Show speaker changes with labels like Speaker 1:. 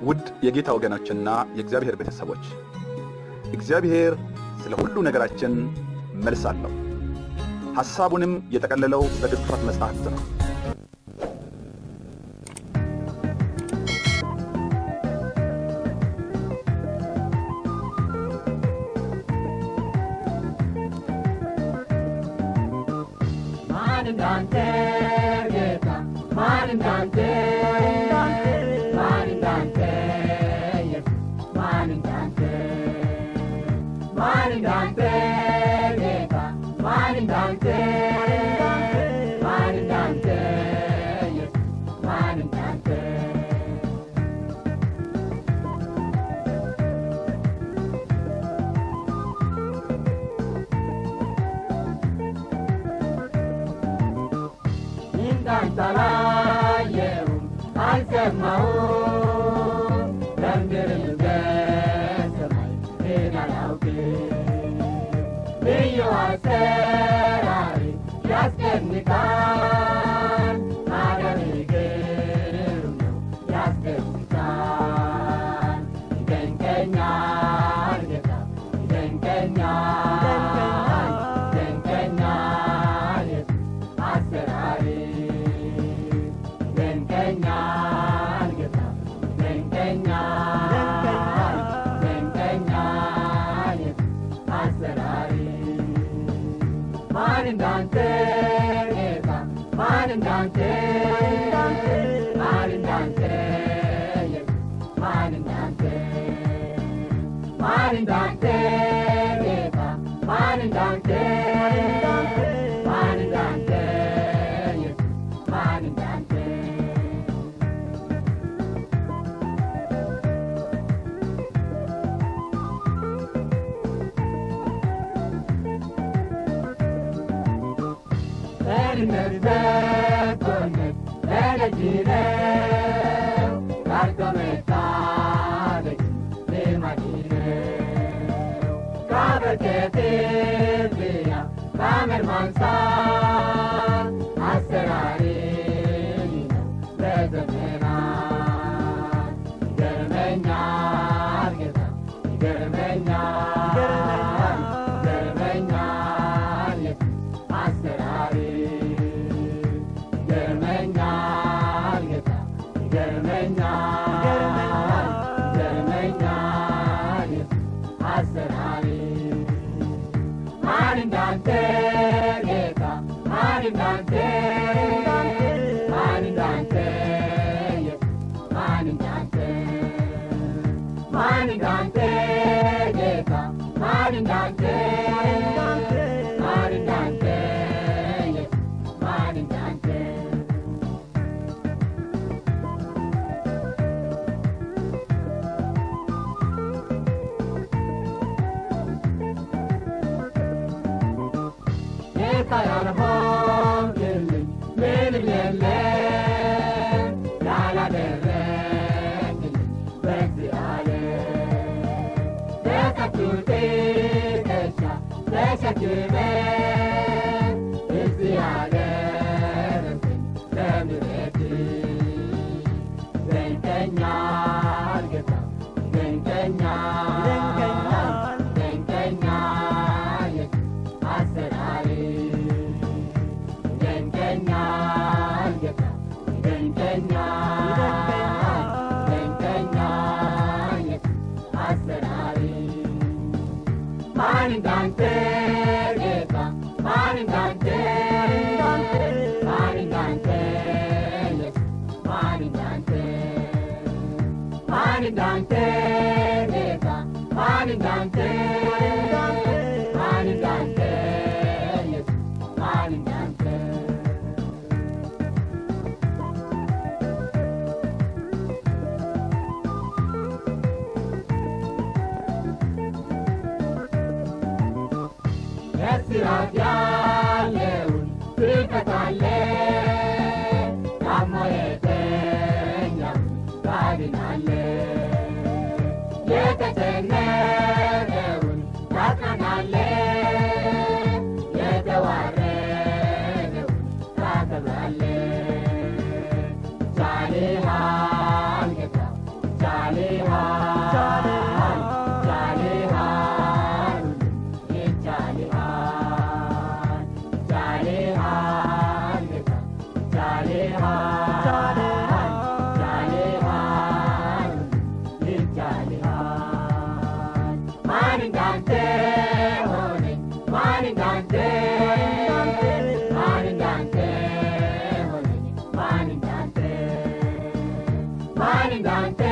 Speaker 1: ውድ የጌታ ወገኖችና የእግዚአብሔር ቤተሰቦች እግዚአብሔር ስለ ሁሉ ነገራችን መልስ አለው። ሐሳቡንም የጠቀለለው በቅዱሳት መጻሕፍት ነው።
Speaker 2: ማን እንዳንተ ጌታ ማን እንዳንተ ማን እንዳንተ ኢየሱስ ማን እንዳንተ ማን እንዳንተ ጌታ ማን እንዳንተ ማን እንዳንተ ኢየሱስ ማን እንዳንተ እንዳንተ አላየሁም አልሰማሁም በምድርም በሰማይ ሌላ አላውቅም ልዩ አሰራሪ ያስደንቃል ማዳንህ ግሩም ነው ያስደንቃል ይደንቀኛል ጌታ ይደንቀኛል ይደንቀኛል ኢየሱስ አሰራሪ ይደንቀኛል ጌታ ይደንቀኛል ይደንቀኛል ኢየሱስ አሰራሪ ማን እንዳንተ ጌታ ማን እንዳንተ ማን እንዳንተ ኢየሱስ ማን እንዳንተ ማን እንዳንተ ጌታ ማን እንዳንተ ማን እንዳንተ ኢየሱስ ማን እንዳንተ በድነት በጎነት በደጅ ነው ጋርዶ መታደግ ልማድ ነው ካበርከት ብያ ከአመድ ማንሳት አሰራሪ ነው በዘመናት ይገርመኛል ጌታ ይገርመኛል ይገርመኛል ኢየሱስ አሰራሪ ይገርመኛል ጌታ ይገርመኛል ይገርመኛል ኢየሱስ አሰራሪ ማን እንዳንተ ጌታ ማን እንዳንተ ማን እንዳንተ ኢየሱስ ማን እንዳንተ ማን እንዳንተ ጌታ ማን እንዳንተ ማን እንዳንተ ኢየሱስ ማን እንዳንተ ጌታ ያልሆንክልኝ ምንም የለም ያላደረግልኝ በዚህ ዓለም በከብቱ ትከሻ ተሸክመ እዚህ ያደረሰኝ ለምሕረት ይደንቀኛል ጌታ ይደንቀኛል ይደንቀኛል ኢየሱስ አሰራሪ ይደንቀኛል ጌታ ይደንቀኛል ይደንቀኛል ኢየሱስ አሰራሪ ማን እንዳንተ ጌታ ማን እንዳንተ ማን እንዳንተ ኢየሱስ ማን እንዳንተ ማን እንዳንተ ጌታ ማን እንዳንተ ማን እንዳንተ ኢየሱስ ማን እንዳንተ እስራት ያለውን ትፈታለህ ታሞ የተኛውን ታድናለህ የተጨነቀውን ታጽናናለህ የተዋረደውን ታከብራለህ ቻልሃል ጌታ ቻል እንዳንተ